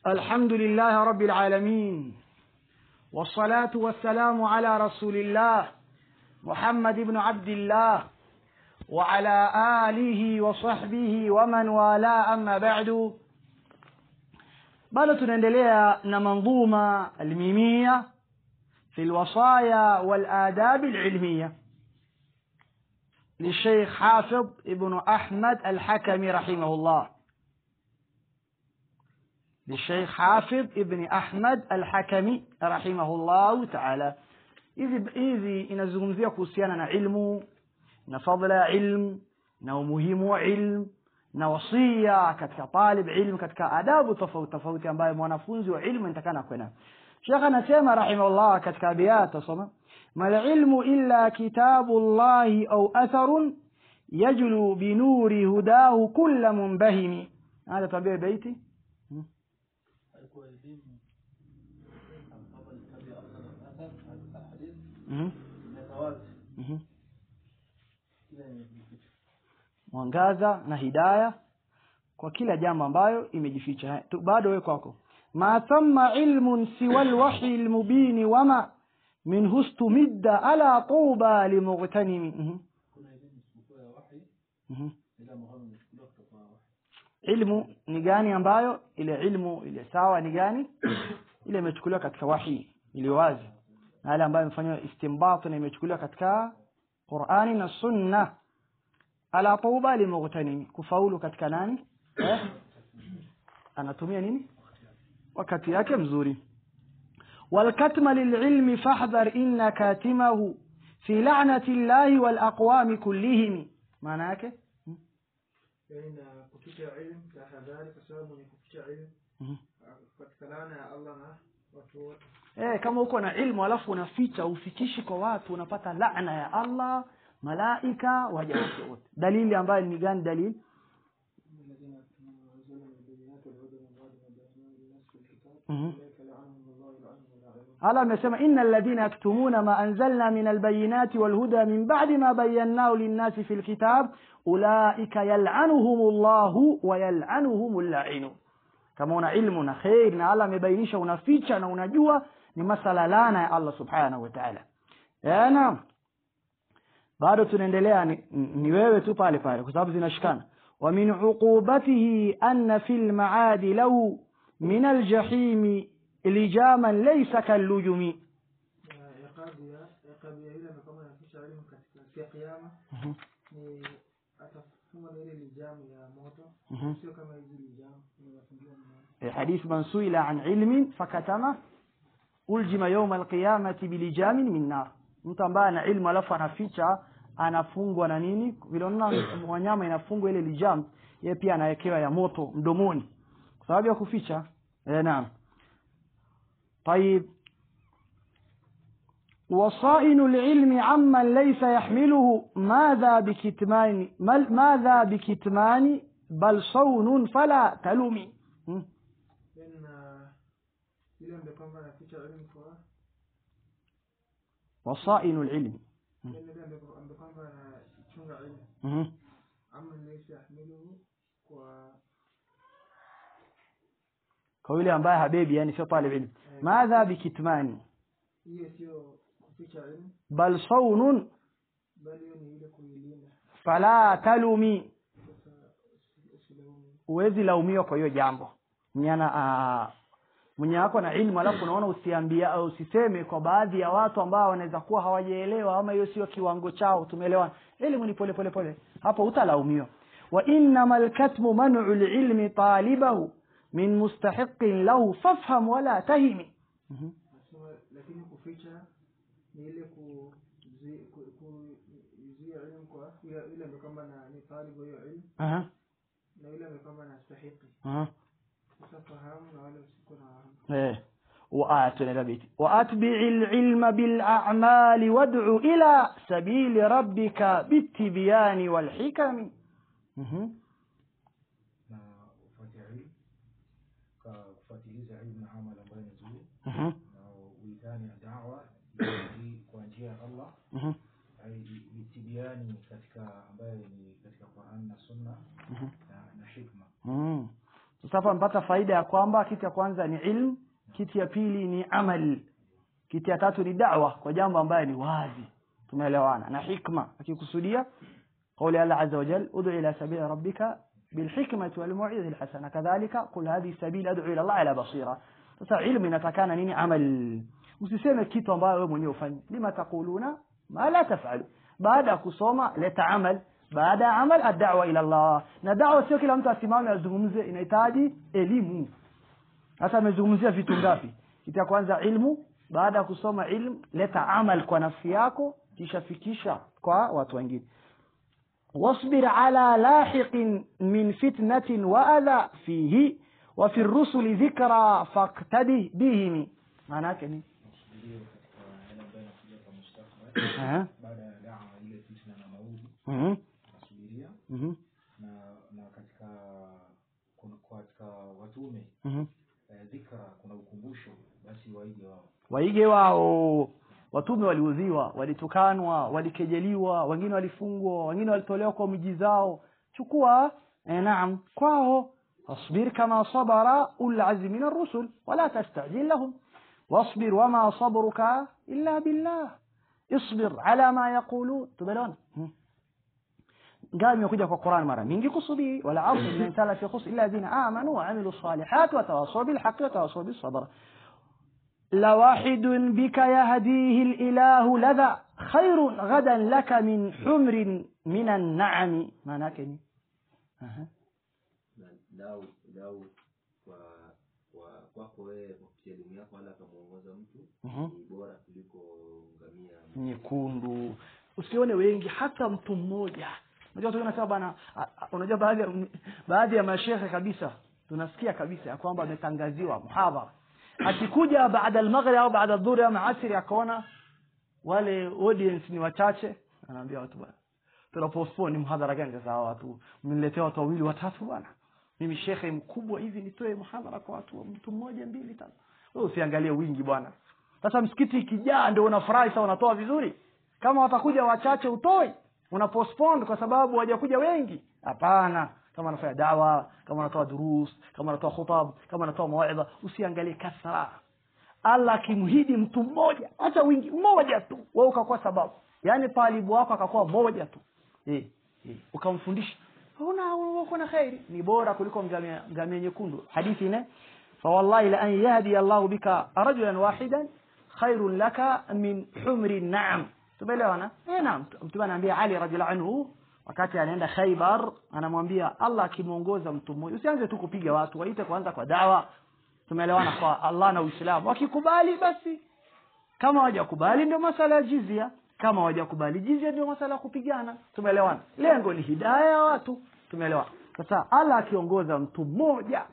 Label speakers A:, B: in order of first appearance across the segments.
A: الحمد لله رب العالمين والصلاة والسلام على رسول الله محمد بن عبد الله وعلى آله وصحبه ومن والاه أما بعد bado tunaendelea na manzuma almimia fi lwasaya waladab alilmiya للشيخ حافظ ابن أحمد الحكمي رحمه الله للشيخ حافظ ابن أحمد الحكمي رحمه الله تعالى hizi hizi inazungumzia kuhusiana na ilmu na fadla ya ilm na umuhimu wa ilm na wasia katika talib ilm katika adabu tofauti tofauti ambayo mwanafunzi wa ilmu inatakana kwenda shekh anasema rahimahullah katika abiyat tasoma malilmu illa kitabu llahi au atharun yajlu binuri hudahu kulla munbahimi hada tuambie beiti hmm? Mhm. Mhm. mwangaza na hidaya kwa kila jambo ambayo imejificha Tu- bado we kwako ma thamma ilmun siwa lwahyi lmubini wama min hustumidda ala tuba limughtanimi Mhm. Mhm. ilmu ni gani ambayo ile ilmu ile sawa ni gani ile imechukuliwa katika wahi iliyo wazi na yale ambayo imefanywa istimbat na imechukuliwa katika Qur'ani na Sunna ala tauba limughtanimi kufaulu katika nani eh? anatumia nini wakati yake mzuri والكتم للعلم فاحذر إن كاتمه في لعنة الله والأقوام كلهم معنى yake
B: yani na kuficha ilmu tahadhari kwa sababu mwenye kuficha ilmu
A: Mhm.
B: katika laana ya Allah na watu wote
A: eh, kama uko na ilmu alafu unaficha ufikishi kwa watu unapata laana ya Allah malaika waja wake wote dalili ambayo ni gani dalili
B: الذين يكتمون ما أنزلنا من البينات والهدى من بعد ما بيناه للناس في الكتاب
A: Mhm.
B: أولئك لعنهم الله يلعنهم اللاعنون
A: Allah amesema innal ladhina yaktumuna ma anzalna min albayinati walhuda min ba'di ma bayyanahu linnasi fil kitab ulaika yal'anuhumullahu wa yal'anuhumul la'inu kama una ilmu na khair na Allah amebainisha unaficha na unajua ni masala lana ya Allah subhanahu wa ta'ala Eh, naam bado tunaendelea ni, ni wewe tu pale pale kwa sababu zinashikana wa min uqubatihi anna fil ma'adi lahu min aljahimi lijaman laysa kallujumi
B: na iqabu ya iqabu ya yule ambaye kama anaficha ilmu katika siku ya kiyama ni atafungwa na ile lijamu ya moto
A: Mhm.
B: sio kama hizi lijamu inafungiwa na
A: حديث من سئل عن علم فكتمه uljima yauma alqiyamati bilijamin min nar mtu ambaye ana ilmu alafu anaficha anafungwa na nini vile unaona wanyama inafungwa ile lijam yeye pia anawekewa ya moto mdomoni kwa sababu ya kuficha eh, naam طيب وصائن العلم عمن ليس يحمله ماذا بكتمان مل- ماذا بكتمان بل صون فلا تلومي م?
B: then na yule ambaye kwamba anaficha ilmu kwa
A: وصائن العلم
B: then yule ambaye ambaye kwamba anachunga ilmu
A: مه.
B: ama laysa yahmiluhu kwa
A: kwa yule ambaye habebi yani sio talib ilm madha bikitmani
B: hiyo sio kuficha ilmu
A: bal saunun
B: bali hiyo ni ile kuilinda
A: fala talumi
B: sasa usi- usilaumu
A: huwezi laumiwa kwa hiyo jambo mnyana mwenye wako na ilmu alafu unaona usiambia au usiseme kwa baadhi ya watu ambao wanaweza kuwa hawajaelewa ama hiyo sio kiwango chao tumeelewana elimu ni pole pole pole hapo utalaumiwa wa innama alkatmu man'u lilmi talibahu min mustahiqin lahu fafham wala tahimi Mhm.
B: nasema lakini kuficha ni ile kuzi- ku- kuzuia ilmu kwa yule yule ambaye kwamba na ni talibu wa hiyo ilmu
A: Aha,
B: na yule ambaye kwamba anastahiki
A: aha.
B: sasa fahamu na wale usiko na fahamu
A: ايه وآتنا بيتي وأتبع العلم بالأعمال وادع إلى سبيل ربك بالتبيان والحكم مهم.
C: na kufuatia ilmu ka kufuatiliza ilmu na amali ambayo ni nzuri
A: مهم.
C: na uitani na dawa hii kwa njia ya Allah
A: مهم.
C: ai itibiani katika ambayo ni katika Qur'an na Sunna
A: مهم.
C: na, na hikma
A: مم. sasa hapa mpata faida ya kwamba kitu ya kwanza ni ilmu kitu ya pili ni amal kitu ya tatu ni da'wa kwa jambo ambaye ni wazi tumeelewana na hikma akikusudia قول الله عز وجل ادع إلى سبيل ربك بالحكمة والموعظة الحسنة كذلك قل هذه سبيل أدعو إلى الله على بصيرة sasa ilmu inatakana nini amal usiseme kitu ambayo wewe mwenyewe ufanye lima taquluna ma la tafalu baada ya kusoma leta amal baada ya amal ad-da'wa ila Allah na da'wa sio kila mtu asimame azungumze inahitaji elimu sasa amezungumzia vitu ngapi kitu ya kwanza ilmu baada ya kusoma ilmu leta amal kwa nafsi yako kisha fikisha kwa watu wengine واصبر على لاحق من فتنة وأذى فيه وفي الرسل ذكرى فاقتده بهم معناك ني
C: Nasubiria katika yale ambayo yanakuja kwa mustakbal
A: Aha.
C: baada ya daa ile fitna na maudhi
A: Mhm.
C: nasubiria
A: Mhm.
C: na na katika kuna katika watume
A: Mhm.
C: eh, dhikra kuna ukumbusho basi waige wao
A: waige wao watume waliudhiwa walitukanwa walikejeliwa wengine walifungwa wengine walitolewa kwa miji zao chukua eh, naam kwao اصبر كما صبر أولو العزم من الرسل ولا تستعجل لهم واصبر وما صبرك إلا بالله اصبر على ما يقولون تبلون قال يكوجا في القرآن مرة من قصدي ولا عصر من الإنسان في خص إلا الذين آمنوا وعملوا الصالحات وتواصوا بالحق وتواصوا بالصبر لواحد بك يهديه الإله لذا خير غدا لك من حمر من النعم ما ناكني أها.
D: na lau lau kwa kwa kwako wewe kwa kupitia elimu yako wala akamuongoza mtu
A: Mhm.
D: ni bora kuliko ngamia
A: nyekundu usione wengi hata mtu mmoja unajua tu unasema bana a- a- unajua baadhi ya baadhi ya mashehe kabisa tunasikia kabisa ya kwamba ametangaziwa muhadhara akikuja baada al-maghrib au baada adhuhuri au asri akaona wale audience ni wachache anaambia watu bwana tuna postpone mhadhara gani sasa hawa watu mniletea watu wawili watatu bwana mimi shekhe mkubwa hivi nitoe mhadhara kwa watu mtu mmoja mbili tatu wewe usiangalie wingi bwana sasa msikiti ikijaa ndio unafurahi sasa unatoa vizuri kama watakuja wachache utoi una postpone kwa sababu hawajakuja wengi hapana kama anafanya dawa kama anatoa durus kama anatoa khutab kama anatoa mawaidha usiangalie kasra Allah akimhidi mtu mmoja hata wingi mmoja tu wewe ukakuwa sababu yaani talibu wako akakuwa mmoja tu eh, eh, ukamfundisha una uko na khairi ni bora kuliko ngamia ngamia nyekundu hadithi ne فوالله لأن يهدي الله بك رجلا واحدا خير لك من حمر النعم tumeelewana eh naam mtume anaambia Ali radhiallahu anhu wakati anaenda Khaybar anamwambia Allah akimuongoza mtu mmoja usianze tu kupiga watu waite kwanza kwa dawa tumeelewana kwa Allah na Uislamu wakikubali basi kama hawajakubali ndio masala ya jizia kama hawajakubali jizia ndio masala ya kupigana tumeelewana lengo ni hidayah ya watu tumeelewana sasa Allah akiongoza mtu mmoja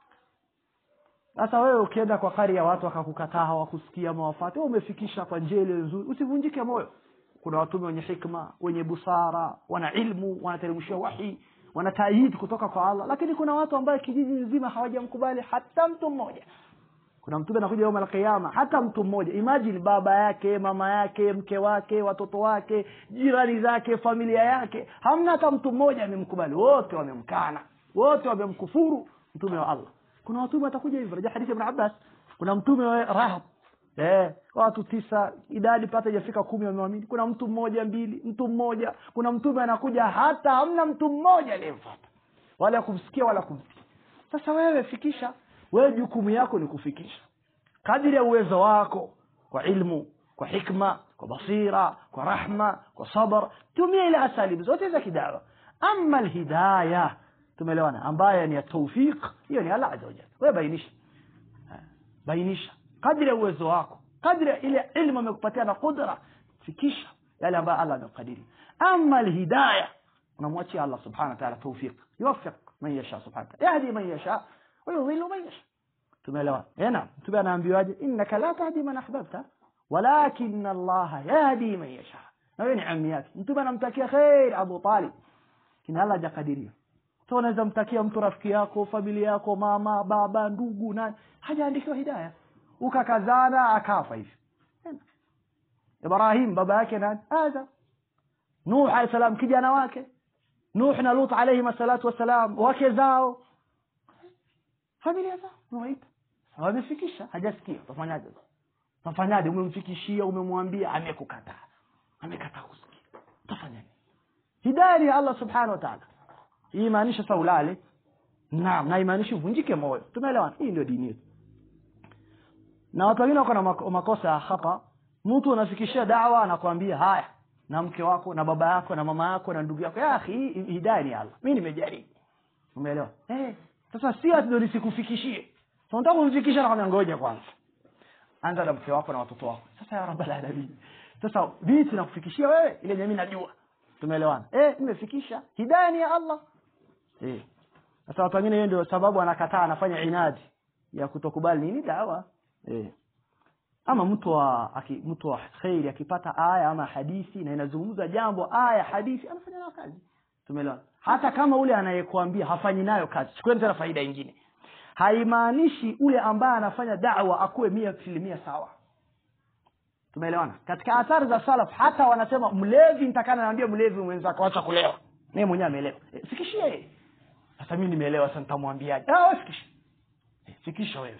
A: sasa wewe ukienda kwa kari ya watu wakakukataa hawakusikia mawafati wewe umefikisha kwa njia ile nzuri usivunjike moyo kuna watume wenye hikma wenye busara wana ilmu wanateremshia wahi wana taayid kutoka kwa Allah lakini kuna watu ambaye kijiji nzima hawajamkubali hata mtu mmoja kuna mtume anakuja yawm alqiyama hata mtu mmoja imagine baba yake mama yake mke wake watoto wake jirani zake familia yake hamna hata mtu mmoja amemkubali wote wamemkana wote wamemkufuru mtume wa Allah kuna watume watakuja hivyo rejea hadithi ya ibn Abbas kuna mtume wa Rahab eh watu tisa idadi pata hajafika kumi wameamini kuna mtu mmoja mbili mtu mmoja kuna mtume anakuja hata hamna mtu mmoja aliyemfuata wala kumsikia wala kumtii sasa wewe fikisha wewe jukumu yako ni kufikisha kadiri ya uwezo wako kwa ilmu kwa hikma kwa basira kwa rahma kwa sabr tumia ile asalibu zote za kidawa ama alhidayah tumeelewana ambaye ni ya tawfiq hiyo ni Allah azza wajalla wewe bainisha Ha, bainisha kadri ya uwezo wako kadri ya ile ilmu amekupatia na qudra fikisha yale ambayo Allah amekadiria ama alhidayah unamwachia Allah subhanahu wa ta'ala tawfiq yuwaffiq man yasha subhanahu wa ta'ala yahdi man yasha wa yudhillu man yasha tumeelewana eh naam mtume anaambiwaje innaka la tahdi man ahbabta walakin Allah yahdi man yasha na wewe ni ammi yake mtume anamtakia khair Abu Talib kina Allah hajakadiria so unaweza mtakia mtu rafiki yako familia yako mama baba ndugu nani hajaandikiwa hidayah ukakazana akafa hivi Ibrahim baba yake nani Adam Nuh alayhi salam kijana wake Nuh na Lut alayhi salatu wasalam wake zao familia zao umewaita wamefikisha hajasikia utafanyaje utafanyaje umemfikishia umemwambia amekukataa amekataa kusikia utafanyaje hidaya ni ya allah subhanahu wa taala hii imaanisha sasa ulale naam na imaanishi uvunjike moyo tumeelewana hii ndio dini yetu na watu wengine wako na mako- makosa ya hapa mtu unafikishia dawa anakwambia haya na mke wako na baba yako na mama yako na ndugu yako ya akhi hii hidaya ni ya allah mi nimejaribu umeelewa eh sasa si ati ndio nisikufikishie so nataka kumfikisha nakwambia ngoja kwanza anza na mke wako na watoto wako sasa ya rabbal alamin sasa vipi nakufikishia wewe ile jamii najua tumeelewana eh nimefikisha hidaya ni ya allah eh sasa watu wengine hiyo ndio sababu anakataa anafanya inadi ya kutokubali nini dawa eh ama mtu wa aki, mtu wa khairi akipata aya ama hadithi na inazungumza jambo aya hadithi anafanya nayo kazi tumeelewana hata kama ule anayekuambia hafanyi nayo kazi chukueni tena faida ingine haimaanishi ule ambaye anafanya dawa akuwe mia asilimia sawa tumeelewana katika athari za salaf hata wanasema mlevi nitakana naambia mlevi mwenzako acha kulewa naye mwenyewe ameelewa e, fikishie yeye sasa mimi nimeelewa sasa nitamwambiaje ah wewe fikisha e, fikisha wewe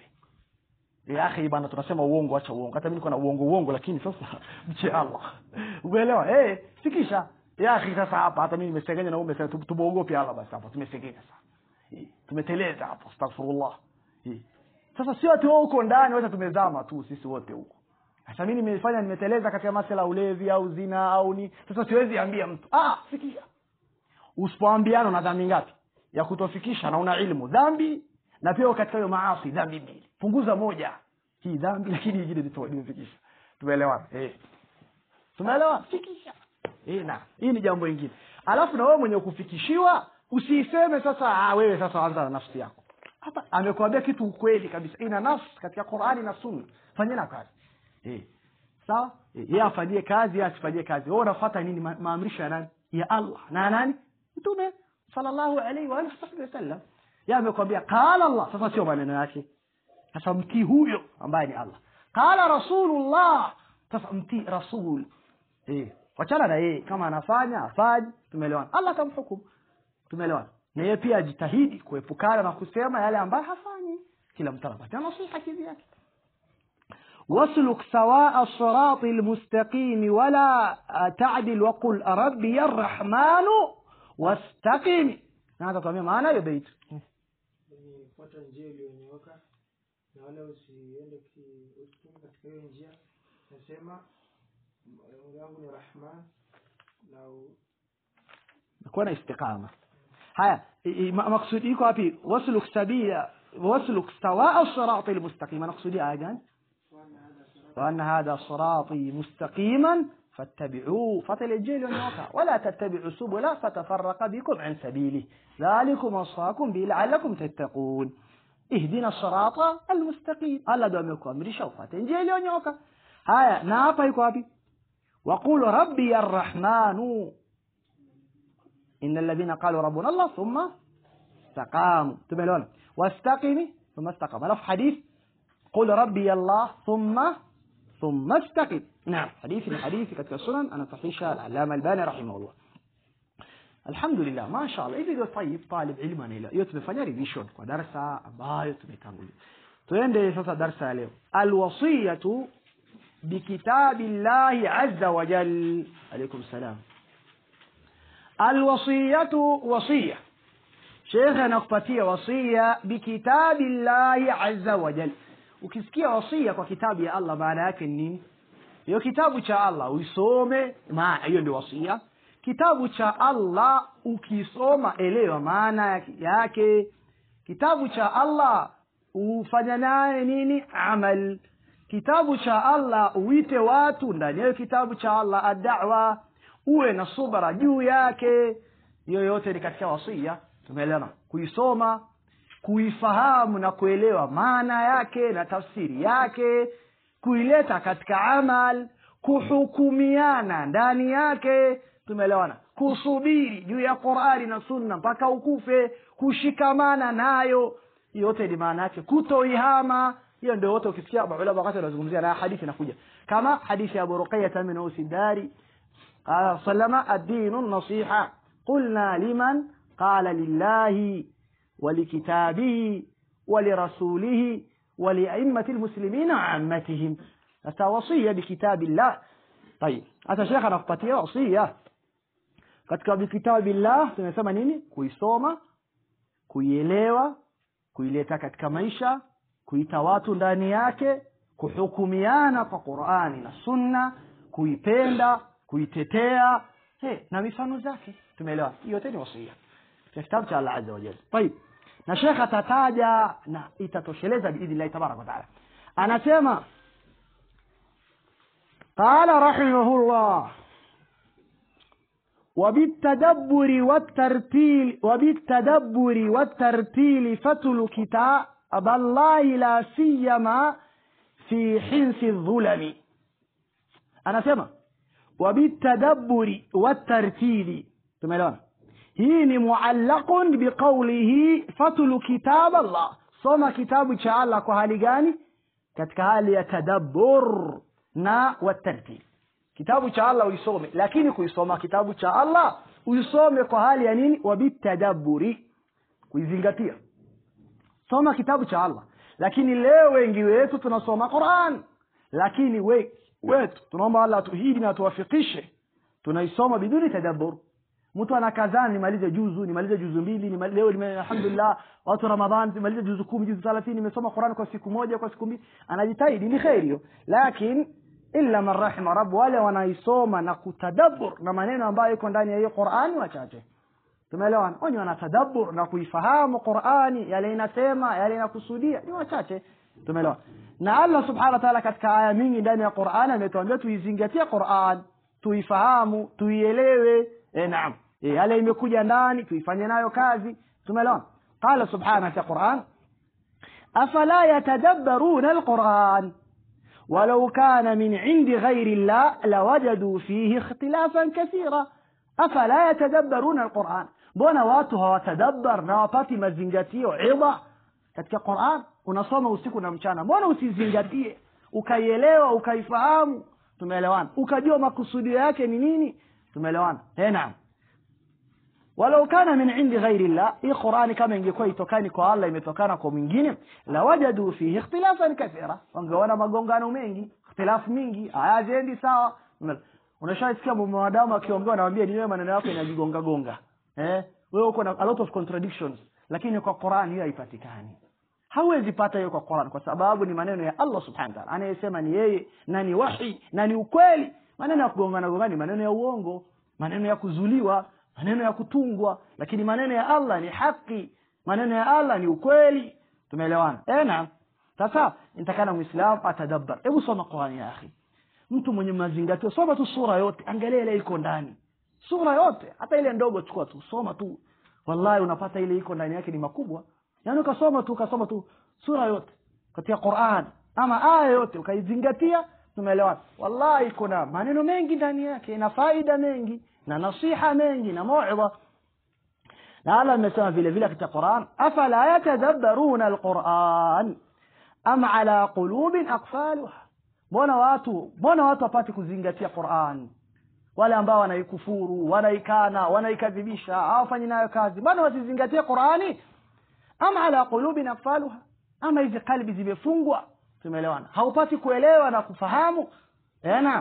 A: ya akhi bana tunasema uongo acha uongo hata mimi niko na uongo uongo lakini sasa mche Allah umeelewa eh fikisha ya akhi sasa hapa hata mimi nimesengenya na wewe umesema tu- tumuogope Allah basi hapa tumesengenya sasa Eh, tumeteleza hapo astaghfirullah Eh, sasa sio ati wewe uko ndani wote tumezama tu sisi wote huko sasa mimi nimefanya nimeteleza katika masuala ya ulevi au zina au ni sasa siwezi ambia mtu ah fikisha usipoambiana una dhambi ngapi ya kutofikisha na una ilmu dhambi na pia katika hiyo maasi dhambi mbili punguza moja hii dhambi lakini nyingine nito- nimefikisha tumeelewana eh tumeelewa fikisha eh na hii ni jambo lingine alafu na wewe mwenye kufikishiwa usiiseme sasa ah wewe sasa anza na nafsi yako hapa amekwambia kitu ukweli kabisa ina nafsi katika Qur'ani na Sunna fanyeni kazi eh sawa Eh, yeye afanyie kazi yeye asifanyie kazi wewe unafuata nini Ma- maamrisho ya nani ya Allah na nani mtume sallallahu alaihi wa alihi wasallam yeye amekwambia qala Allah sasa sio maneno yake sasa mtii huyo ambaye ni Allah qala rasulullah sasa mtii rasul eh wachana na yeye kama anafanya afanye tumeelewana Allah atamhukumu tumeelewana na yeye pia ajitahidi kuepukana na kusema yale ambayo hafanyi kila mtu anapata nasiha kivyake واسلك سواء الصراط المستقيم ولا تعدل وقل ربي الرحمن واستقم هذا طبعا معنى يا بيت
B: ni fuata njia iliyonyooka na wala usiende ki- usitoke katika hiyo njia nasema lengo yangu ni rahman na u-
A: kuwa na istiqama haya i- i- ma- maksudi iko wapi wasluk sabila wasluk sawaa sirati almustaqim nakusudia aya gani وأن هذا صراطي مستقيما فاتبعوه فتلجيل ونوكا ولا تتبعوا سبلا فتفرق بكم عن سبيله ذلكم وصاكم به لعلكم تتقون اهدنا الصراط المستقيم الله دوم يكون مري شوفا تنجيل ونوكا هيا نابا يكوابي وقول ربي الرحمن إن الذين قالوا ربنا الله ثم استقاموا تبلون واستقمي ثم استقام لف حديث قل ربي الله ثم ثم استقم نعم حديث من حديث katika السنن أنا صحيحة العلامة الباني رحمه الله الحمد لله ما شاء الله hivi ndio طيب طالب ilmu anaelewa hiyo tumefanya revision kwa darasa ambayo tumetangulia tuende sasa darasa ya leo alwasiyatu bikitabillahi azza wa jal alaykum salam alwasiyatu wasiya shekhe anakupatia wasia bikitabillahi azza wa jal ukisikia wasia kwa kitabu ya Allah maana yake ni nini hiyo kitabu cha Allah uisome maana hiyo ndio wasia kitabu cha Allah ukisoma elewa maana yake kitabu cha Allah ufanya naye nini amal kitabu cha Allah uite watu ndani ya kitabu cha Allah ad-da'wa uwe na subra juu yake hiyo yote ni katika wasia tumeelewana kuisoma kuifahamu na kuelewa maana yake na tafsiri yake kuileta katika amal kuhukumiana ndani yake tumeelewana kusubiri juu ya Qur'ani na Sunna mpaka ukufe kushikamana nayo yote ni maana yake kutoihama hiyo ndio wote ukisikia maulama wakati wanazungumzia na hadithi inakuja kama hadithi ya Abu Ruqayyah min Usidari قال سلم الدين النصيحة قلنا لمن قال لله ولكتابه ولرسوله ولأئمة المسلمين عامتهم sasa wasia bikitabillah tayib hata shekh anakupatia wasia katika bikitabillah tumesema nini kuisoma kuielewa kuileta katika maisha kuita watu ndani yake kuhukumiana kwa qurani na sunna kuipenda kuitetea hey, na mifano zake tumeelewa hiyo yote ni wasia katika kitabu cha allah azza wa jalla tayib na shekh atataja na itatosheleza biidhnillahi tabaraka wataala anasema قال رحمه الله وبالتدبر والترتيل وبالتدبر والترتيل فتل كتاب الله لا سيما في حنس الظلم أنا سمع وبالتدبر والترتيل تمام hii ni muallaqun biqaulihi fatlu kitab allah soma kitabu cha allah kwa hali gani katika hali ya tadabbur na watartil kitabu cha allah uisome lakini kuisoma kitabu cha allah uisome kwa hali ya nini wabitadabburi kuizingatia soma kitabu cha allah lakini leo wengi wetu tunasoma quran lakini we, wetu tunaomba allah atuhidi na tuwafikishe tunaisoma biduni tadabbur mtu anakazana nimalize juzu nimalize juzu mbili nimalize, leo nime, alhamdulillah watu ramadhan nimalize juzu kumi juzu thelathini nimesoma quran kwa siku moja kwa siku mbili anajitahidi ni kheri hiyo lakini illa man rahima rabb wale wanaisoma na kutadabbur na maneno ambayo iko ndani ya hiyo qurani wachache tumeelewana wenye wanatadabbur na kuifahamu qurani yale inasema yale inakusudia ni wachache tumeelewana na allah subhanahu wa ta'ala katika aya mingi ndani ya qurani ametuambia tuizingatie quran tuifahamu tuielewe e, naam e, yale imekuja ndani tuifanye nayo kazi tumeelewana qala subhanahu wa quran afala yatadabbaruna alquran ولو كان من عند غير الله لوجدوا فيه اختلافا كثيرا أفلا يتدبرون القرآن mbona watu hawatadabbar na wapati mazingatio idha katika quran unasoma usiku na mchana mbona usizingatie ukaielewa ukaifahamu tumeelewana ukajua makusudio yake ni nini tumeelewana eh naam walau kana min indi ghairi llah hii qurani kama ingekuwa itokani kwa allah imetokana kwa mwingine lawajadu fihi ikhtilafan kathira wangeona magongano mengi ikhtilafu mingi aya haziendi sawa unashasikia mwanadamu akiongea anawambia ni wewe maneno yako inajigonga gonga eh wewe uko na a lot of contradictions lakini kwa qurani hiyo haipatikani hawezi pata hiyo kwa quran kwa sababu ni maneno ya allah subhanahu wa ta'ala anayesema ni yeye na ni wahi na ni ukweli maneno ya kugongana gongana ni maneno ya uongo maneno ya kuzuliwa maneno ya kutungwa lakini maneno ya allah ni haki maneno ya allah ni ukweli tumeelewana ena sasa nitakana muislam atadabbar hebu soma qurani ya akhi mtu mwenye mazingatio soma tu sura yote angalia ile iko ndani sura yote hata ile ndogo chukua tu soma tu wallahi unapata ile iko ndani yake ni makubwa yaani ukasoma tu ukasoma tu sura yote katika quran ama aya yote ukaizingatia tumeelewana wallahi kuna maneno mengi ndani yake na faida mengi na nasiha mengi na mauidha na allah amesema vile vile katika quran afala yatadabbaruna alquran am ala qulubin aqfaluha mbona watu mbona watu wapate kuzingatia quran wale ambao wanaikufuru wanaikana wanaikadhibisha hawafanyi nayo kazi mbona wasizingatie qurani am ala qulubin aqfaluha ama hizi kalbi zimefungwa tumeelewana haupati kuelewa na kufahamu naam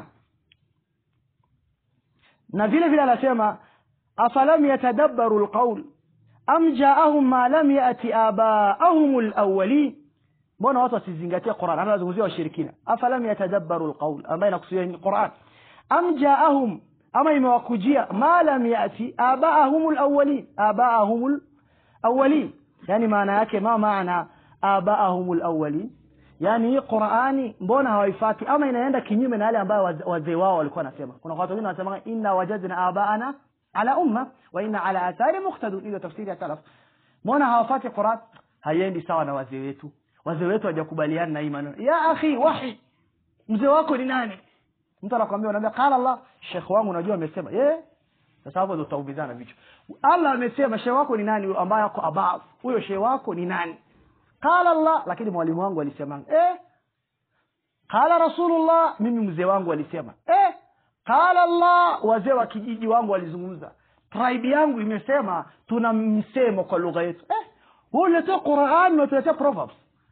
A: na vile vile anasema afalam yatadabbaru alqaul am jaahum ma lam yati abaahum alawwalin mbona watu wasizingatia Qur'an anazungumzia washirikina afalam yatadabbaru alqaul ambaye inakusudia ni Qur'an am jaahum ama imewakujia ma lam yati abaahum alawwalin abaahum alawwalin yani maana yake ma maana abaahum alawwalin yani hii qurani mbona hawaifati ama inaenda kinyume na yale ambayo wazee wao walikuwa wanasema kuna watu wengine wanasema inna wajadna abaana ala umma wa inna ala athari muqtadun hiyo tafsiri ya salaf mbona hawafati quran haiendi sawa na wazee wetu wazee wetu hawajakubaliana na hii maneno ya akhi wahi mzee wako ni nani mtu anakuambia unaambia qala allah shekh wangu unajua amesema eh sasa hapo ndo utaumizana vichwa allah amesema shekh wako ni nani ambaye ako above huyo shekh wako ni nani qala allah lakini mwalimu wangu alisema eh qala rasulullah mimi mzee wangu alisema eh qala allah wazee wa kijiji wangu walizungumza tribe yangu imesema tuna msemo kwa lugha yetu eh uletea quran unatuletea proverbs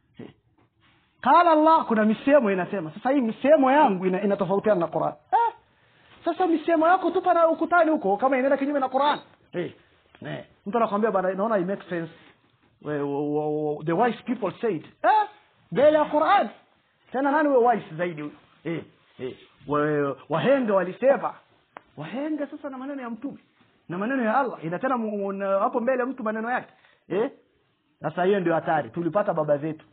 A: qala allah kuna misemo inasema sasa hii misemo yangu ina- inatofautiana na quran eh, sasa misemo yako tupa na ukutani huko kama inaenda kinyume na quran eh, eh. mtu anakwambia bana naona it makes sense We- wo- wo- wo- the wise people said eh, mbele ya quran tena nani we wise zaidi huyo eh, eh. Wa- wahenga walisema wahenga sasa na maneno ya mtume na maneno ya allah ina tena mu- mu- na- hapo mbele mtu maneno yake eh? sasa hiyo ndio hatari tulipata baba zetu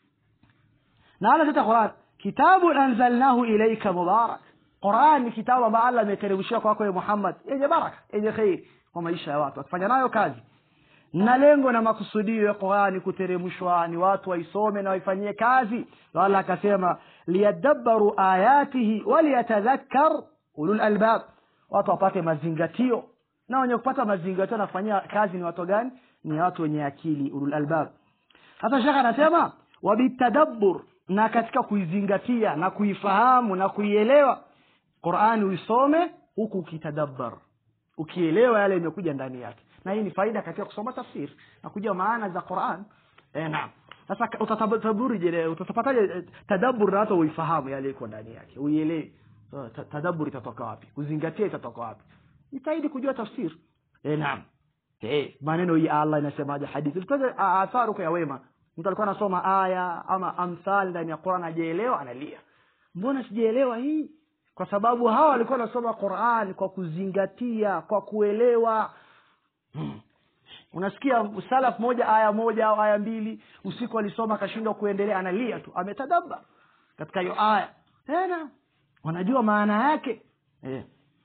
A: na ala tata quran kitabu anzalnahu ilaika mubarak quran ni kitabu ambayo allah ameteremshia kwako ye muhammad yenye baraka yenye kheri kwa maisha ya watu akifanya nayo kazi na lengo na makusudio ya qurani kuteremshwa ni watu waisome na waifanyie kazi Ndio allah akasema liyadabbaru ayatihi waliyatadhakkar ulul albab watu wapate mazingatio na wenye kupata mazingatio nafanyia kazi ni watu gani ni watu wenye akili ulul albab sasa shekhe anasema wabitadabbur na katika kuizingatia na kuifahamu na kuielewa qurani uisome huku ukitadabbar ukielewa yale imekuja ndani yake na hii ni faida katika kusoma tafsiri na kujua maana za quran eh, naam sasa ka- utataburi je utapataje eh, tadabbur na hata uifahamu yale iko ndani yake uielewe so, ta- tadabbur itatoka wapi kuzingatia itatoka wapi jitahidi kujua tafsiri eh, naam eh, maneno hii allah inasemaje hadithi tutaje atharu kwa ya wema mtu alikuwa anasoma aya ama amthal ndani ya quran ajaelewa analia mbona sijaelewa hii kwa sababu hawa walikuwa wanasoma quran kwa kuzingatia kwa kuelewa Hmm. unasikia salaf moja aya moja au aya mbili usiku alisoma akashindwa kuendelea analia tu ametadabba katika hiyo aya tena wanajua maana yake eh.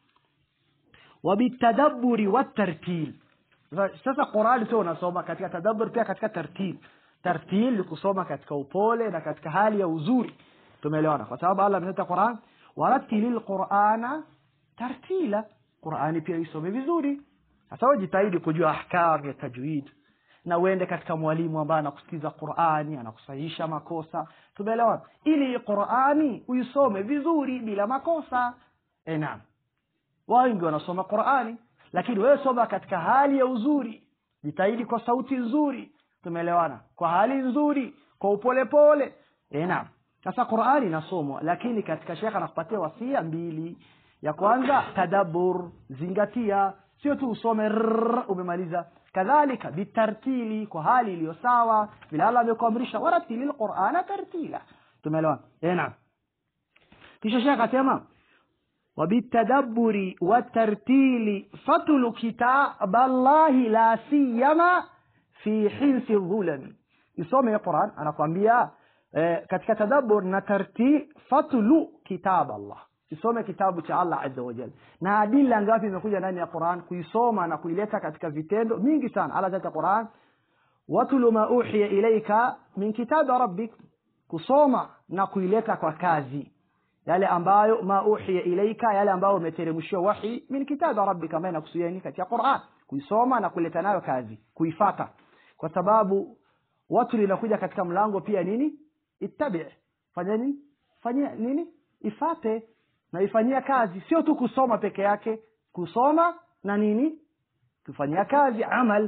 A: wabitadabburi watartil Sasa- sasa qurani sio unasoma katika tadabbur pia katika tartil tartil ni kusoma katika upole na katika hali ya uzuri tumeelewana kwa sababu allah ameleta quran warattilil qurana tartila qurani pia isome vizuri sasa wewe jitahidi kujua ahkam ya tajwid na uende katika mwalimu ambaye anakusikiza qurani anakusahisha makosa tumeelewana ili qurani uisome vizuri bila makosa e naam wengi wanasoma qurani lakini wewe soma katika hali ya uzuri jitahidi kwa sauti nzuri tumeelewana kwa hali nzuri kwa upolepole e naam sasa qurani inasomwa lakini katika shekhe anakupatia wasia mbili ya kwanza tadabbur zingatia sio tu usome rrrr, umemaliza kadhalika bitartili kwa hali iliyo sawa vile allah amekuamrisha waratili lqurana tartila tumeelewana e naam kisha shekhe akasema وبالتدبر والترتيل فتل كتاب الله لا سيما في حنس الظلم isome quran anakwambia eh, katika tadabbur na tartil fatlu kitab allah isome kitabu cha allah azza wajal na adila ngapi imekuja ndani ya quran kuisoma na kuileta katika vitendo mingi sana allah katika quran watlu ma uhiya ilaika min kitabi rabbik kusoma na kuileta kwa kazi yale ambayo ma uhiya ilaika yale ambayo umeteremshiwa wahi min kitabi rabbika ambayo inakusudia nini katika Qur'an kuisoma na kuleta nayo kazi kuifata kwa sababu watu linakuja katika mlango pia nini ittabi fanya nini fanya nini ifate na ifanyia kazi sio tu kusoma peke yake kusoma na nini kufanyia kazi amal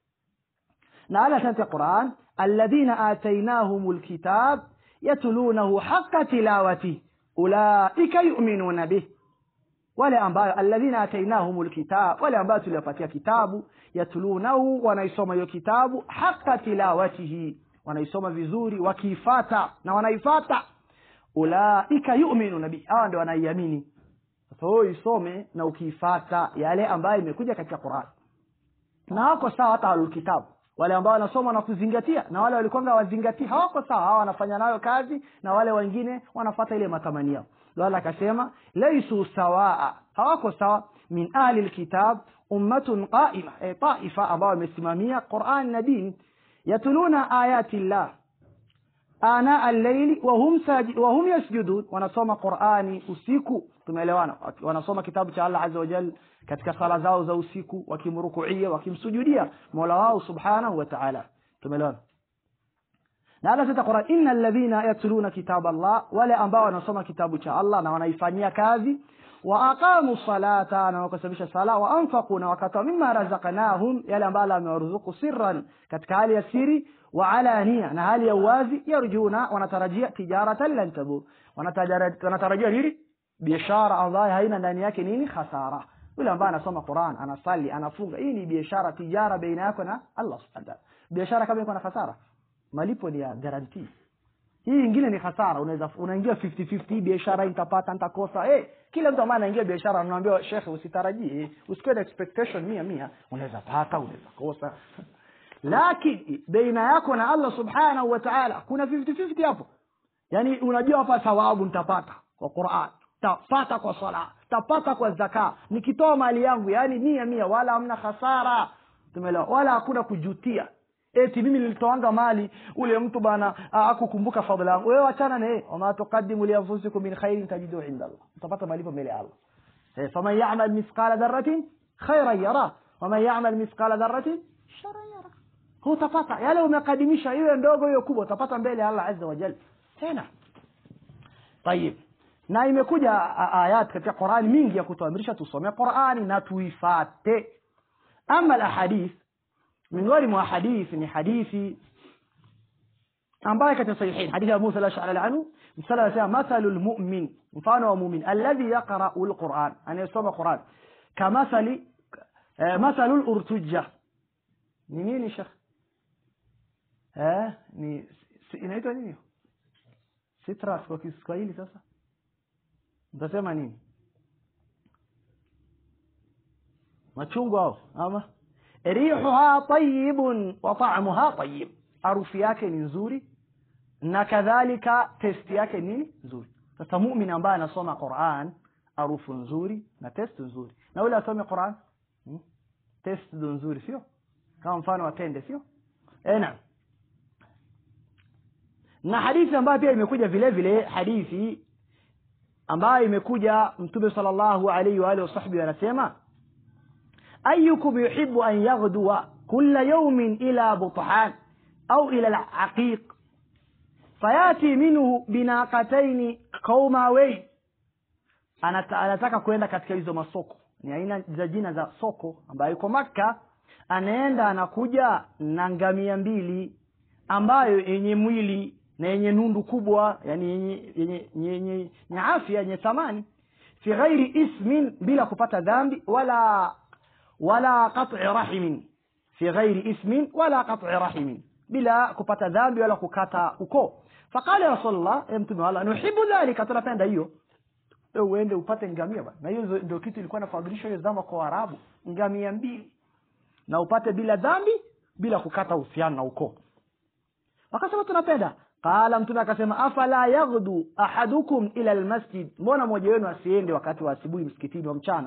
A: na ala tata Qur'an alladhina atainahumul kitab yatlunahu haqqa tilawati ulaika yu'minuna bih wale ambayo alladhina atainahumul kitab wale ambayo tuliwapatia kitabu yatlunahu wanaisoma hiyo kitabu haqqa tilawatihi wanaisoma vizuri wakiifata na wanaifata ulaika yu'minuna bih hawa ndio wanaiamini sasa wewe isome na ukiifata yale ambayo imekuja katika Qur'an na wako sawa hata ahlul kitabu wale ambao wanasoma na kuzingatia na wale walikuwa wazingatia hawako sawa hawa wanafanya nayo kazi na wale wengine wanafata ile matamanio ndio Allah akasema laisu sawaa hawako sawa min ahli alkitab ummatun qaima e taifa ambao wamesimamia Qur'an na dini yatuluna ayati llah ana al-layli wa hum saji wa hum yasjudun wanasoma Qur'ani usiku tumeelewana wanasoma kitabu cha Allah azza wa jalla katika sala zao za usiku wakimrukuia wakimsujudia Mola wao subhanahu wa ta'ala tumeelewana na Allah sasa Qur'an innal ladhina yatluna kitab Allah wale ambao wanasoma kitabu cha Allah na wanaifanyia kazi wa aqamu salata na wakasimamisha sala wa anfaqu na wakatoa mimma razaqnahum yale ambayo amewaruzuku sirran katika hali ya siri wa alania na hali ya uwazi yarjuna wanatarajia tijaratan lan tabur Wanatara- wanatarajia nini biashara ambayo haina ndani yake nini hasara yule ambaye anasoma Qur'an anasali anafunga hii ni biashara tijara baina yako na Allah subhanahu wa ta'ala biashara kama iko na hasara malipo ni ya guarantee hii ingine ni hasara unaweza unaingia 50 50 biashara nitapata nitakosa eh kila mtu ambaye anaingia biashara anaambiwa shekhe usitarajie eh, usikuwe na expectation mia mia unaweza pata unaweza kosa lakini baina yako na Allah subhanahu wa ta'ala kuna 50 50 hapo yani unajua hapa thawabu nitapata kwa Qur'an tapata kwa sala tapata kwa zaka nikitoa mali yangu yani mia mia wala hamna hasara tumeelewa wala hakuna kujutia eti mimi nilitoanga mali ule mtu bana ah, akukumbuka fadhila yangu wewe achana na yeye wama tuqaddimu li anfusikum min khairin tajidu inda Allah utapata malipo mbele ya Allah eh faman ya'mal mithqala dharratin khairan yara waman ya'mal mithqala dharratin sharran yara hutapata yale umekadimisha iwe ndogo hiyo kubwa utapata mbele ya Allah azza wa jalla tena طيب na imekuja a- ayat katika Qur'ani mingi ya kutuamrisha tusome Qur'ani na tuifate ama alahadith miongoni mwa hadithi ni hadithi ambayo katika sahihin hadithi ya Musa al-Ash'ari anhu msala anasema mathalu almu'min mfano wa mu'min alladhi yaqra'u alquran anayesoma Qur'an kamathali eh, mathalu al-urtujja ni nini shekh eh ni si- inaitwa nini citrus kwa Kiswahili sasa mtasema nini machungwa au ama rihuha tayyibun wa ta'muha tayyib harufu yake ni nzuri na kadhalika testi yake ni nzuri sasa muumini ambaye anasoma Qur'an harufu nzuri na test nzuri na yule asome Qur'an hmm? test ndo nzuri sio kama mfano wa tende sio eh naam na hadithi ambayo pia imekuja vile vile hadithi ambayo imekuja mtume sallallahu alaihi wa alihi wasahbihi anasema أيكم يحب أن يغدو كل يوم إلى بطحان أو إلى العقيق فيأتي منه بناقتين قوماوين Anata- anataka kwenda katika hizo masoko ni aina za jina za soko ambayo iko Makka anaenda anakuja na ngamia mbili ambayo yenye mwili na yenye nundu kubwa yani yenye yenye yenye yenye afya yenye thamani fi ghairi ismin bila kupata dhambi wala wala qat'i rahimin fi ghairi ismin wala qat'i rahimin bila kupata dhambi wala kukata ukoo faqala rasulullah ya mtume wa Allah nuhibbu dhalika tunapenda hiyo wewe uende upate ngamia bwana na hiyo ndio kitu ilikuwa inafadhilisha hiyo zama kwa Waarabu ngamia mbili na upate bila dhambi bila kukata uhusiano na ukoo wakasema tunapenda qala mtume akasema afala yaghdu ahadukum ila almasjid mbona mmoja wenu asiende wakati wa asubuhi msikitini wa mchana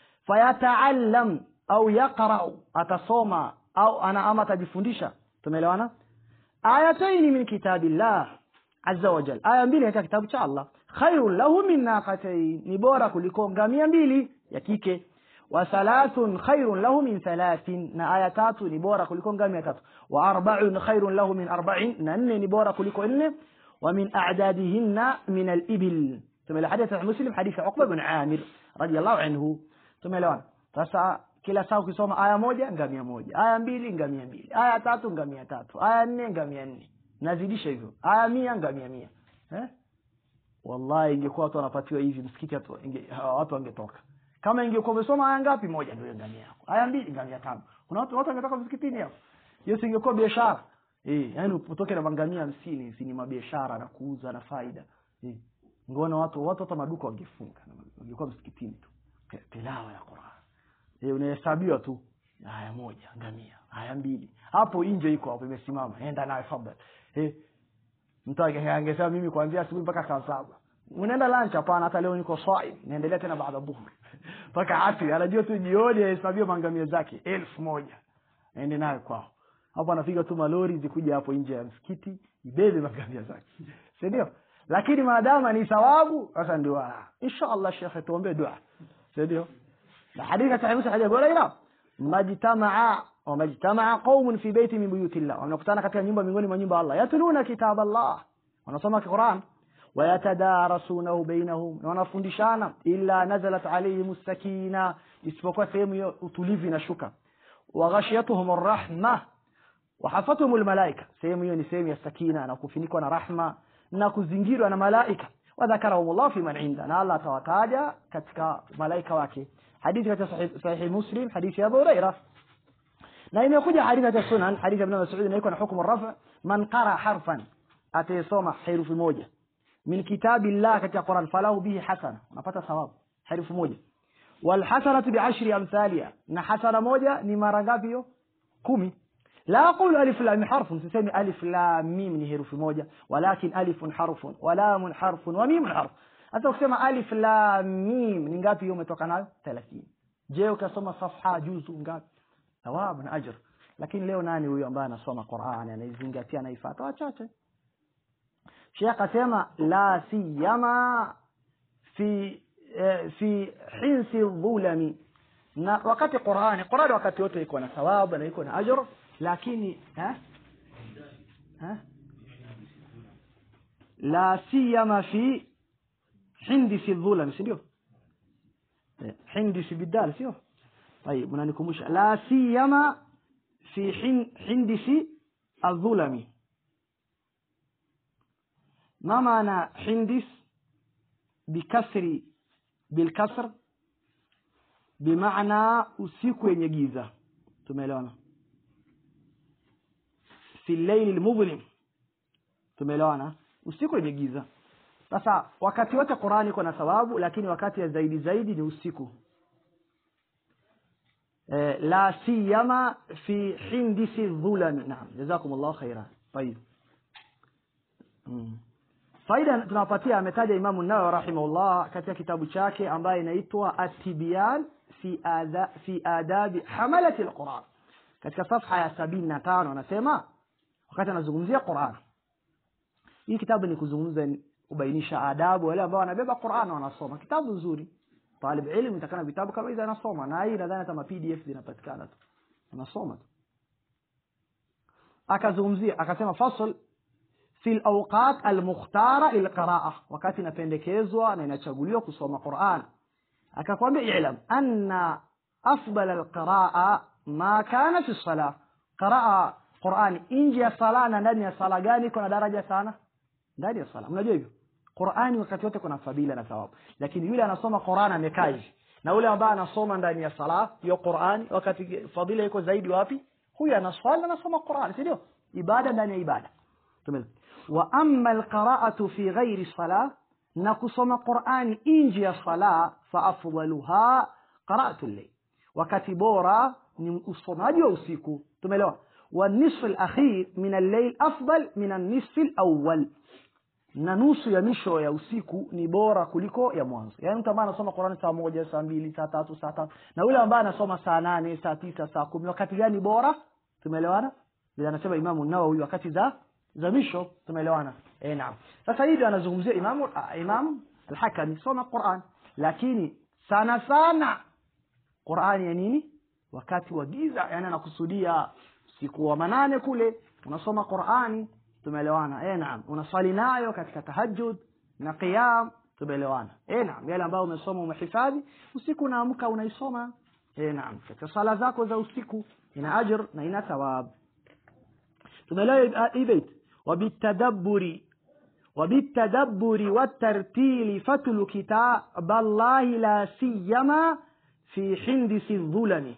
A: fayataallam au yaqra'u atasoma au ana ama atajifundisha tumeelewana ayataini min kitabillah azza wa jalla aya mbili katika kitabu cha Allah khairun lahu min naqatayn ni bora kuliko ngamia mbili ya kike wa thalathun khairun lahu min thalathin na aya tatu ni bora kuliko ngamia tatu wa arba'un khairun lahu min arba'in na nne ni bora kuliko nne wa min a'dadihinna min al-ibil tumeelewa hadithi ya Muslim hadithi ya Uqba bin Amir radiyallahu anhu tumeelewana sasa kila saa ukisoma aya moja ngamia moja aya mbili ngamia mbili aya tatu ngamia tatu aya nne ngamia nne nazidisha hivyo aya mia ngamia mia eh? wallahi ingekuwa watu wanapatiwa hivi msikiti watu inge, hawa watu wangetoka kama ingekuwa umesoma aya ngapi moja ndio ngamia yako aya mbili ngamia tano kuna watu watu wangetoka msikitini hapo hiyo singekuwa biashara eh yani utoke na mangamia hamsini si ni mabiashara na kuuza na faida eh ngoona watu watu hata maduka wangefunga wangekuwa msikitini tu tilawa ya Qur'an eh unahesabiwa tu aya moja ngamia aya mbili hapo nje iko hapo imesimama enda nayo fadhali eh mtu angesema mimi kuanzia asubuhi mpaka saa saba unaenda lunch hapana hata leo niko saim naendelea tena baada dhuhuri mpaka asri anajua tu jioni ahesabiwa mangamia zake elfu moja aende nayo kwao hapo anapiga tu malori zikuja hapo nje ya msikiti ibebe mangamia zake si ndio lakini maadama ni thawabu sasa ndio insha Allah shekhe tuombe dua si ndio na hadithi katika Musa hadithi bora ila majtamaa wa majtamaa qaumun fi baiti min buyuti Allah wanakutana katika nyumba miongoni mwa nyumba Allah yatluna kitab Allah wanasoma Qur'an wayatadarasunahu bainahum na wanafundishana illa nazalat alaihim sakina isipokuwa sehemu hiyo utulivu inashuka waghashiyatuhum arrahma wahafatuhum almalaika sehemu hiyo ni sehemu ya sakina na kufunikwa na rahma na kuzingirwa na malaika wadhakarahum Allah fi man inda na Allah atawataja katika malaika wake hadithi katika sahih, sahih muslim hadithi ya Abu Hurairah na imekuja hadithi katika sunan hadithi ya Ibn Mas'ud inaiko na hukumu rafa man qara harfan atayesoma herufi moja min kitabillah katika Qur'an falahu bihi hasana unapata thawabu herufi moja wal hasanatu bi ashri amthaliha na hasana moja ni mara ngapi hiyo kumi لا أقول ألف لام حرف تسمي ألف لام ميم ni herufi moja ولكن ألف حرف ولام حرف وميم حرف hata ukisema alif lam mim ni ngapi hiyo umetoka nayo 30 je ukasoma safha juzu ngapi thawabu na ajr lakini leo nani huyo ambaye anasoma Qur'an anaizingatia anaifuata wachache Sheikh asema la siyama fi eh, fi hinsi dhulami na wakati Qur'ani Qur'ani wakati wote iko na thawabu na iko na ajr lakini ha ha la siyama fi hindisi dhulami si ndio hindisi bidal sio طيب mnanikumbusha la siyama fi hindisi الظلم ما معنى حندس بكسر بالكسر بمعنى usiku wenye giza tumeelewana fi llaili almudhlim tumeelewana usiku wenye giza sasa wakati wote Qur'ani iko na thawabu lakini wakati ya zaidi zaidi ni usiku eh, la siyama fi hindisi dhulami naam jazakumullahu khaira طيب mm. faida tunawapatia ametaja Imamu Nawawi rahimahullah katika kitabu chake ambaye inaitwa At-Tibyan fi adha fi adabi hamalati al-Quran katika safha ya 75 anasema wakati anazungumzia Qur'an hii kitabu ni kuzungumza kubainisha adabu wale ambao wanabeba Qur'an wanasoma kitabu nzuri talib ilmu itakana vitabu kama hizo anasoma na hii nadhani kama PDF zinapatikana tu anasoma tu akazungumzia akasema fasl fi al-awqat al-mukhtara lilqira'a wakati inapendekezwa na inachaguliwa kusoma Qur'an akakwambia i'lam anna afdal al-qira'a ma kana fi as-salah qira'a Qur'ani nje ya sala na ndani ya sala gani kuna daraja sana ndani ya sala mnajua hivyo Qur'ani wakati wote kuna fadhila na thawabu lakini yule anasoma Qur'an amekaa hivi na yule ambaye anasoma ndani ya sala hiyo Qur'ani wakati fadhila iko zaidi wapi huyu anaswali anasoma Qur'an si ndio ibada ndani ya ibada tumeelewa wa amma alqira'atu fi ghairi salah na kusoma Qur'ani nje ya sala fa afdaluha qira'atu al-layl wakati bora ni usomaji wa usiku tumeelewa والنصف الأخير من الليل أفضل من النصف الأول na nusu ya misho ya usiku ni bora kuliko ya mwanzo yaani mtu ambaye anasoma Qur'ani saa moja saa mbili saa tatu saa tatu na yule ambaye anasoma saa nane saa tisa saa kumi wakati gani bora tumeelewana vile anasema Imamu Nawawi wakati za za misho tumeelewana eh naam sasa hivi anazungumzia Imamu Imam al-Hakami soma Qur'an lakini sana sana Qur'ani ya nini wakati wa giza yani anakusudia siku wa manane kule unasoma Qur'ani tumeelewana eh naam unaswali nayo katika tahajjud na qiyam tumeelewana eh naam yale ambayo umesoma umehifadhi usiku unaamka unaisoma eh naam katika sala zako za usiku ina ajr na ina thawab tumeelewa hii bait wabitadabburi وبالتدبر والترتيل فتل كتاب الله لا سيما في حندس الظلم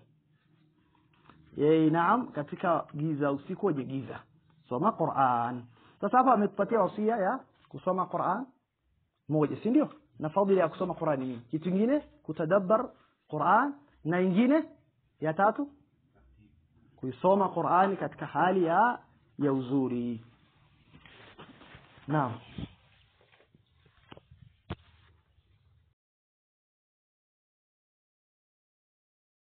A: yeye naam katika giza usiku wenye giza soma Qur'an sasa hapa ametupatia wasia ya kusoma Qur'an moja si ndio na fadhila ya kusoma Qur'an ni kitu kingine kutadabbar Qur'an na ingine ya tatu kuisoma Qur'ani katika hali ya ya uzuri naam